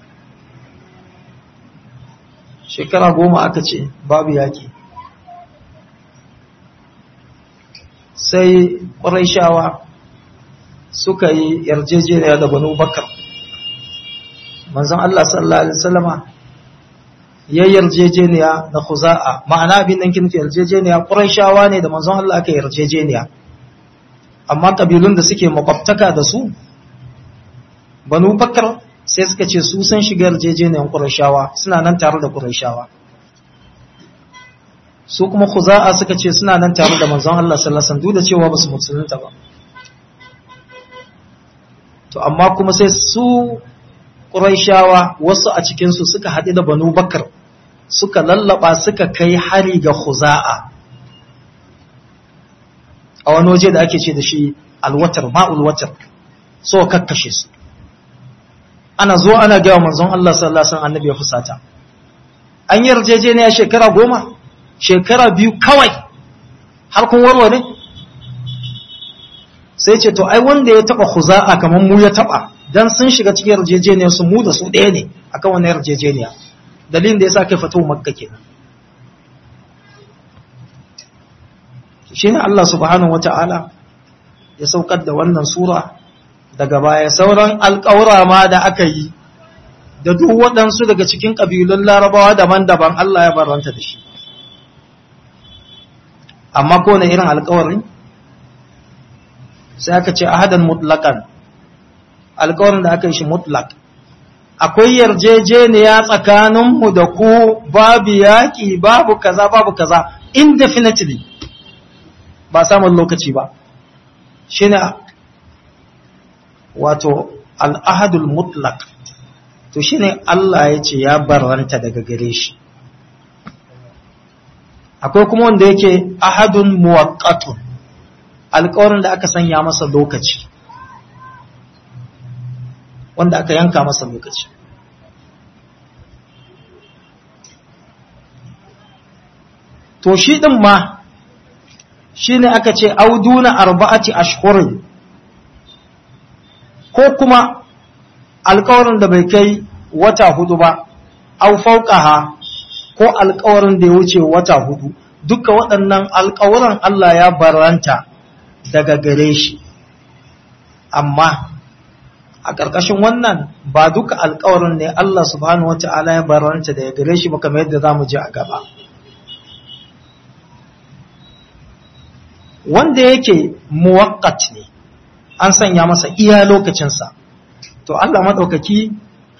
shekara goma aka ce babu yaki sai ƙwarai suka yi yarjejeniya da banu bakar manzon Allah sallallahu alaihi wasallama ya yarjejeniya na khuza'a ma'ana abin nan kin yarjejeniya quraishawa ne da manzon Allah aka yarjejeniya amma kabilun da suke makwabtaka da su banu bakar sai suka ce su san shiga yarjejeniyan quraishawa suna nan tare da quraishawa su kuma khuza'a suka ce suna nan tare da manzon Allah sallallahu alaihi wasallam duk da cewa basu musulunta ba to amma kuma sai su Qurayshawa wasu a cikinsu suka haɗu da Banu Bakar suka lallaba suka kai hari ga Khuza'a a wani waje da ake ce da shi alwatar ma'ul watar so kakkashe su ana zo ana gaya manzon Allah sallallahu alaihi wasallam annabi ya fusata an yarjejeniya shekara goma shekara biyu kawai har kun warware sai ce to ai wanda ya taba khuza'a kamar mu ya taba dan sun shiga cikin yarjejeniya su mu da su ɗaya ne akan wannan yarjejeniya dalilin da yasa kai fito makka kenan shine Allah subhanahu wata'ala ya saukar da wannan sura daga baya sauran alƙawura ma da aka yi da duk waɗansu daga cikin ƙabilun larabawa daban-daban Allah ya baranta da shi amma ko na irin alƙawarin sai aka ce ahadan mutlakan alkawarin da aka yi shi mutlak akwai yarjejeniya tsakaninmu da ku babu yaƙi babu kaza babu kaza indefinitely ba samun lokaci ba shi ne wato al'ahadul mutlak to shi ne Allah ya ce ya barranta daga gare shi akwai kuma wanda yake ahadun muwaqqatun alƙawarin da aka sanya masa lokaci wanda aka yanka masa lokaci to shi ɗin ma shi ne aka ce auduna arba'ati ashhurin ko kuma alƙawarin da bai kai wata hudu ba au fauqaha ko alƙawarin da ya wuce wata hudu duka waɗannan alƙawuran Allah ya baranta daga gare shi amma a ƙarƙashin wannan ba duka alƙawarin ne Allah subhanahu wata'ala ya baranta daga gare shi ba kamar yadda zamu ji a gaba wanda yake muwakkat ne an sanya masa iya lokacinsa to Allah maɗaukaki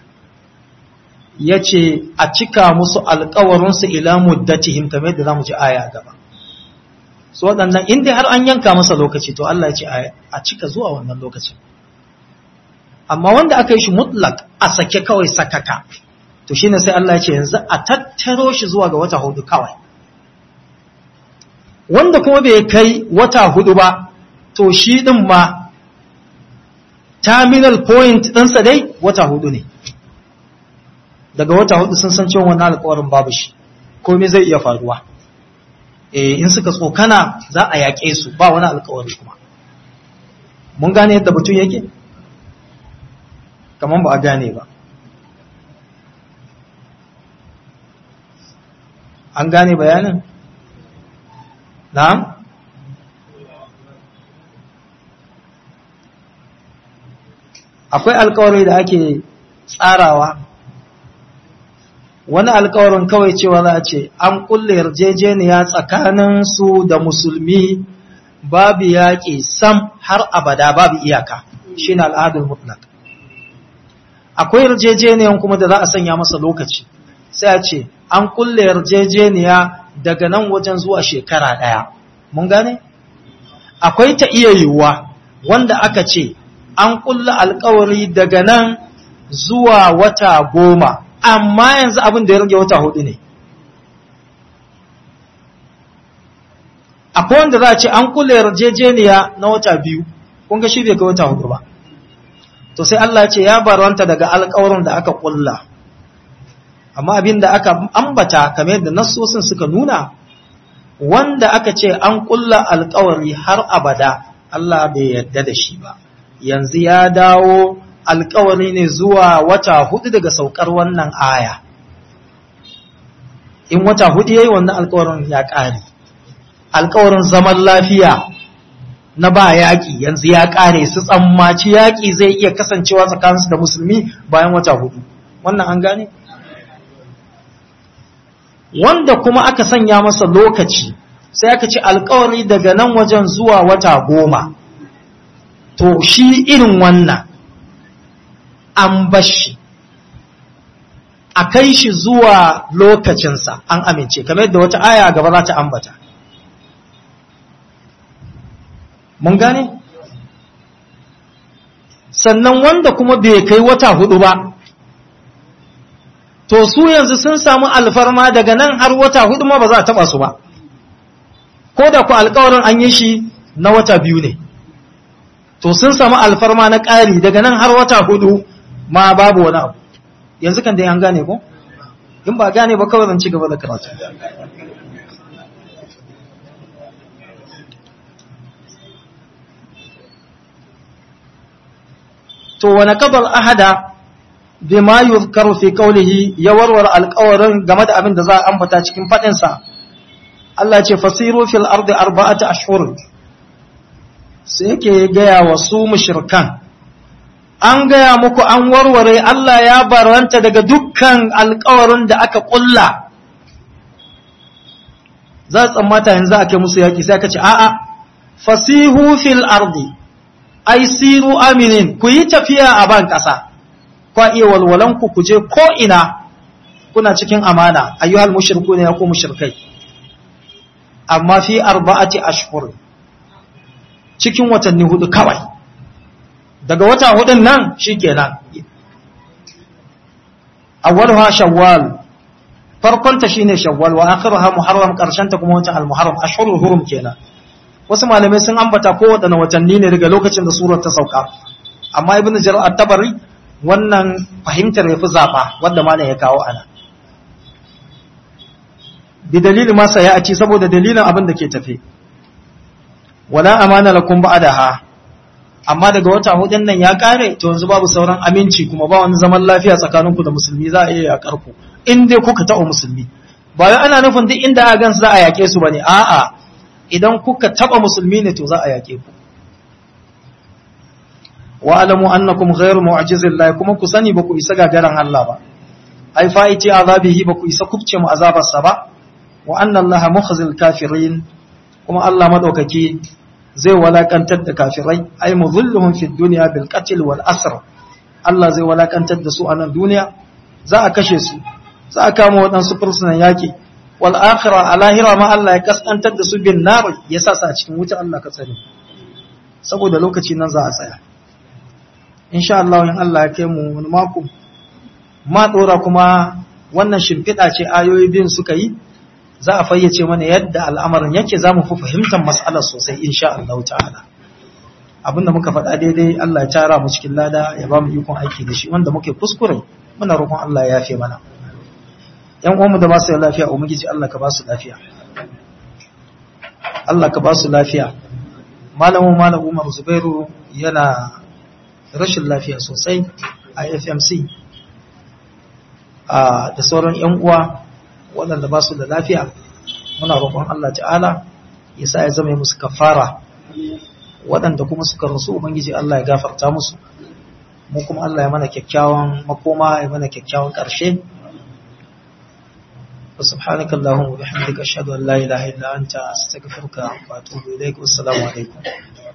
ya ce a cika musu alkawarinsu ila muddatihim kamar yadda za mu ji aya gaba su waɗannan inda har an yanka masa lokaci to Allah ya ce a cika zuwa wannan lokacin amma wanda aka yi shi mutlak a sake kawai sakaka to shine sai Allah ya ce yanzu a tattaro shi zuwa ga wata hudu kawai wanda kuma bai kai wata hudu ba to shi din ma terminal point ɗinsa dai wata hudu ne daga wata hudu sun san cewa wannan alƙawarin babu shi komai zai iya faruwa eh in suka tsokana za a yaƙe su ba wani alƙawari kuma mun gane yadda batun yake kamar ba a gane ba an gane bayanin na'am akwai alkawari da ake tsarawa wani alkawarin kawai cewa za a ce an kulle yarjejeniya tsakanin su da musulmi babu yaƙi sam har abada babu iyaka shi na al'adul mutlaq akwai yarjejeniyan kuma da za a sanya masa lokaci sai a ce an kulle yarjejeniya daga nan wajen zuwa shekara ɗaya mun gane akwai ta iya yiwuwa wanda aka ce an kulle alkawari daga nan zuwa wata goma amma yanzu abin da ya rage wata hudu ne akwai wanda za a ce an kulle yarjejeniya na wata biyu kun ga shi bai ga wata hudu ba to sai Allah ce ya barwanta daga alkawarin da aka kulla amma abin da aka ambata kamar yadda nassosin suka nuna wanda aka ce an kulla alkawari har abada Allah bai yarda da shi ba yanzu ya dawo alkawari ne zuwa wata hudu daga saukar wannan aya in wata hudu yayi wannan alkawarin ya ƙare alkawarin zaman lafiya na ba yaƙi yanzu ya ƙare su tsammaci yaƙi zai iya kasancewa tsakaninsu da musulmi bayan wata hudu wannan an gane wanda kuma aka sanya masa lokaci sai aka ci alkawari daga nan wajen zuwa wata goma to shi irin wannan an bashi a kai shi zuwa lokacinsa an amince kamar yadda wata aya gaba za ta ambata mun gane sannan wanda kuma bai kai wata hudu ba to su yanzu sun samu alfarma daga nan har wata hudu ma ba za a taba su ba ko da ku alkawarin an yi shi na wata biyu ne to sun samu alfarma na ƙari daga nan har wata hudu ma babu wani abu yanzu kan dai an gane ko in ba gane ba kawai zan ci gaba da karatu to wani kabar ahada bima yuzkaru fi qawlihi ya warware alƙawarin game da abin da za a ambata cikin fadin sa Allah ce fasiru fil ardi arba'ata ashhur sai yake gaya wa su mushrikan an gaya muku an warware Allah ya baranta daga dukkan alƙawarin da aka ƙulla za tsammata yanzu ake musu yaki sai aka ce a'a fasihu fil ardi ai siru aminin ku yi tafiya a ban ƙasa kwa iya walwalanku ku je ko ina kuna cikin amana ayyuhal mushriku ne ya ku mushrikai amma fi arba'ati ashhur cikin watanni hudu kawai daga wata hudun nan shikenan awwalha shawwal farkon ta shine shawwal wa akhiruha muharram karshen ta kuma watan al-muharram ashhurul hurum kenan wasu malamai sun ambata ko wadanne watanni ne daga lokacin da surar ta sauka amma ibnu jarir at-tabari wannan fahimtar yafi zaba wanda malam ya kawo ana bi dalilin ma sai ya ci saboda dalilin abin da ke tafe wala amana lakum ba'daha amma daga wata hudun nan ya kare to yanzu babu sauran aminci kuma ba wani zaman lafiya tsakaninku da musulmi za a iya yakar ku in dai kuka taɓa musulmi ba wai ana nufin duk inda a gansu za a yake su bane a'a idan kuka taɓa musulmi ne to za a yake ku wa alamu annakum ghayru mu'jizillahi kuma ku sani ba ku isa gagaran Allah ba ai fa'iti azabihi ba ku isa kubce mu azabarsa ba wa anna allaha mukhzil kafirin kuma Allah madaukaki zai walakantar da kafirai ai mudhilluhum fid dunya bil qatl wal asr Allah zai walakantar da su a nan duniya za a kashe su za a kama waɗansu fursunan yaki wal akhira a lahira ma Allah ya kaskantar da su bin nar ya sa su a cikin wuta Allah ka tsare saboda lokaci nan za a tsaya insha Allah in Allah ya kai mu wani mako ma dora kuma wannan shimfiɗa ce ayoyi biyun suka yi za a fayyace mana yadda al'amarin yake za mu fi fahimtar matsalar sosai insha Allah ta'ala abinda muka faɗa daidai Allah ya tara mu cikin lada ya ba mu ikon aiki da shi wanda muke kuskure muna roƙon Allah ya yafe mana ‘yan uwanmu da ba su lafiya ubangiji Allah ka ba su lafiya Allah ka ba su lafiya malamin malam Umar Zubairu yana rashin lafiya sosai a FMC da sauran ‘yan uwa waɗanda ba su da lafiya muna roƙon Allah ta'ala ya sa ya zama musu kafara waɗanda kuma suka rasu ubangiji Allah ya gafarta musu mu kuma Allah ya mana kyakkyawan makoma ya mana kyakkyawan ƙarshe وسبحانك اللهم وبحمدك أشهد أن لا إله إلا أنت أستغفرك وأتوب إليك والسلام عليكم